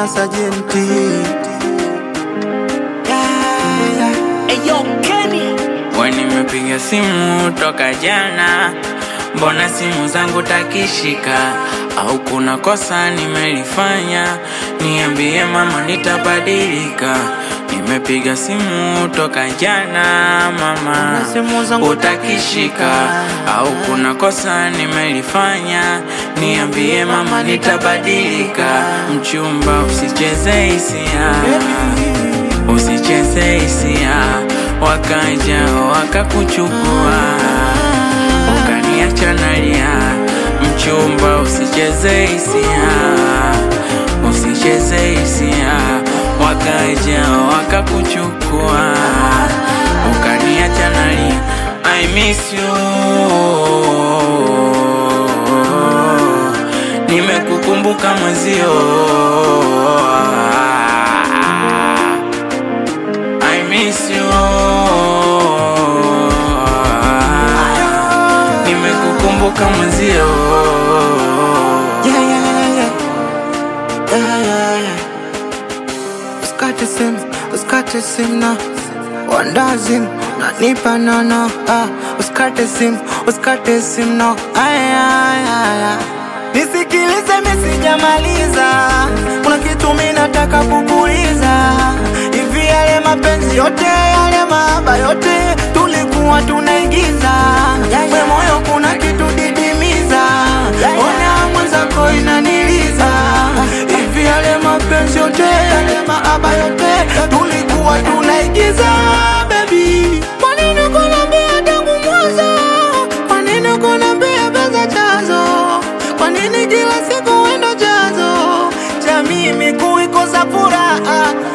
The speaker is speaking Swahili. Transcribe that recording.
na sajenti yeah, yeah. Eyo Kenny We nimepiga simu toka jana, mbona simu zangu takishika? Au kuna kosa nimelifanya? Niambie mama, nitabadilika. Nimepiga simu toka jana mama, Mbona simu zangu utakishika? Au kuna kosa nimelifanya? Niambie mama, nitabadilika. Mchumba, usicheze hisia usicheze hisia, wakaja wakakuchukua, ukaniacha nalia. Mchumba, usicheze hisia, usicheze hisia, wakaja wakakuchukua, ukaniacha nalia. I miss you, nimekukumbuka mwezio I miss you Nimekukumbuka mwenzio Yeah, yeah, yeah, yeah. Yeah, yeah, yeah. Usikate simu, usikate simu na wandazim nanipa nono ah, usikate simu, usikate simu no aya, aya, aya. Nisikilize misijamaliza, kuna kitu mi nataka kukuuliza. Hivi yale mapenzi yote yale mahaba yote tulikuwa tunaigiza, we moyo kuna kitu didimiza, ona mwenzako inaniliza. Hivi yale mapenzi yote yale mahaba yote tulikuwa tunaigiza, baby. Kwa nini kunambia tangu mwanzo? Kwa nini kunambia pesa chanzo? Kwa nini kila siku wendo chanzo cha mimi kuikosa furaha?